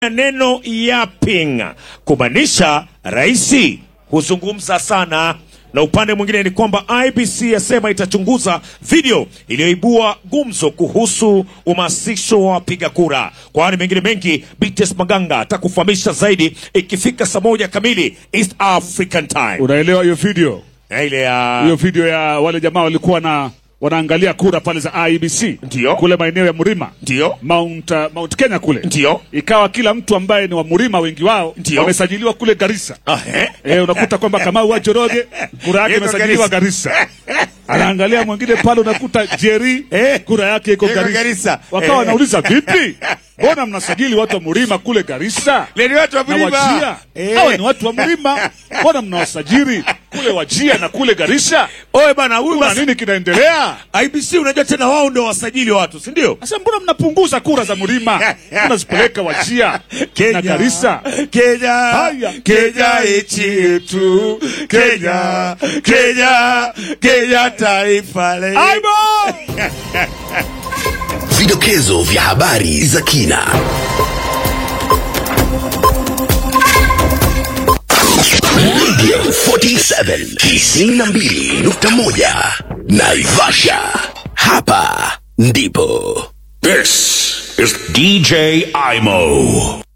neno yapping kumaanisha rais huzungumza sana na upande mwingine ni kwamba IBC yasema itachunguza video iliyoibua gumzo kuhusu uhamasisho wa wapiga kura. Kwa hayo mengine mengi, BTS Maganga atakufahamisha zaidi ikifika saa moja kamili East African Time. Unaelewa hiyo video? Na ile ya Hiyo video ya wale jamaa walikuwa na wanaangalia kura pale za IEBC Ndio. kule maeneo ya Mlima ndio Mount, uh, Mount Kenya kule ndio ikawa kila mtu ambaye ni wa Mlima wengi wao Ndio. wamesajiliwa kule Garissa. Ah, eh? Eh, unakuta kwamba Kamau wa Joroge kura yake Yuko imesajiliwa Garissa. Anaangalia mwingine pale unakuta Jerry Eh. kura yake iko Iko Garissa. Garissa. Wakawa Eh. wanauliza vipi? Mbona mnasajili watu wa Mlima kule Garissa? Leni watu wa na Mlima. Wajia. Eh. Hawa ni watu wa Mlima. Mbona mnawasajili kule Wajia na kule Garissa? Oe bana, huyu Kuna basi nini kinaendelea? IBC unajua tena wao ndio wasajili watu, si ndio? Sasa mbona mnapunguza kura za Mlima? Mnazipeleka Wajia na Garissa. Kenya, Haya. Kenya nchi yetu, Kenya, Kenya, Kenya taifa letu. Aibo! Vidokezo vya habari za kina. Radio 47 92.1 Naivasha. Hapa ndipo. This is DJ Imo.